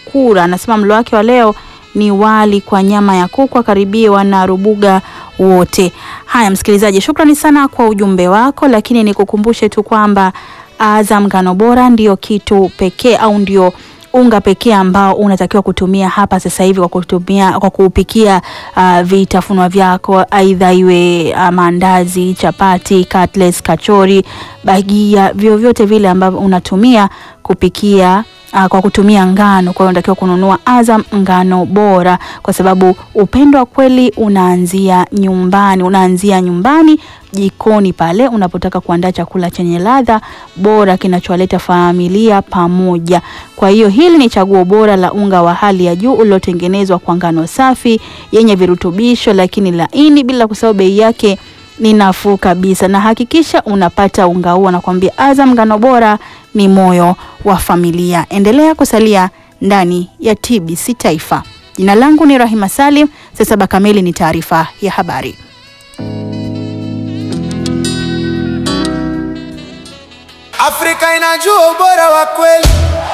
Mukura anasema mlo wake wa leo ni wali kwa nyama ya kuku, akaribie wana Rubuga wote. Haya msikilizaji, shukrani sana kwa ujumbe wako, lakini nikukumbushe tu kwamba Azam ngano bora ndio kitu pekee au ndio unga pekee ambao unatakiwa kutumia hapa sasa hivi kwa kutumia kwa kuupikia uh, vitafunwa vyako, aidha iwe uh, maandazi, chapati, cutlets, kachori, bagia, vyovyote vile ambavyo unatumia kupikia uh, kwa kutumia ngano. Kwa hiyo unatakiwa kununua Azam ngano bora, kwa sababu upendo wa kweli unaanzia nyumbani, unaanzia nyumbani jikoni pale unapotaka kuandaa chakula chenye ladha bora kinachowaleta familia pamoja. Kwa hiyo hili ni chaguo bora la unga wa hali ya juu uliotengenezwa kwa ngano safi yenye virutubisho lakini laini, bila kusahau bei yake ni nafuu kabisa, na hakikisha unapata unga huo. Nakwambia Azam ngano bora ni moyo wa familia. Endelea kusalia ndani ya TBC Taifa. Jina langu ni Rahima Salim. Saa saba kamili ni taarifa ya habari. Afrika inajua ubora wa kweli.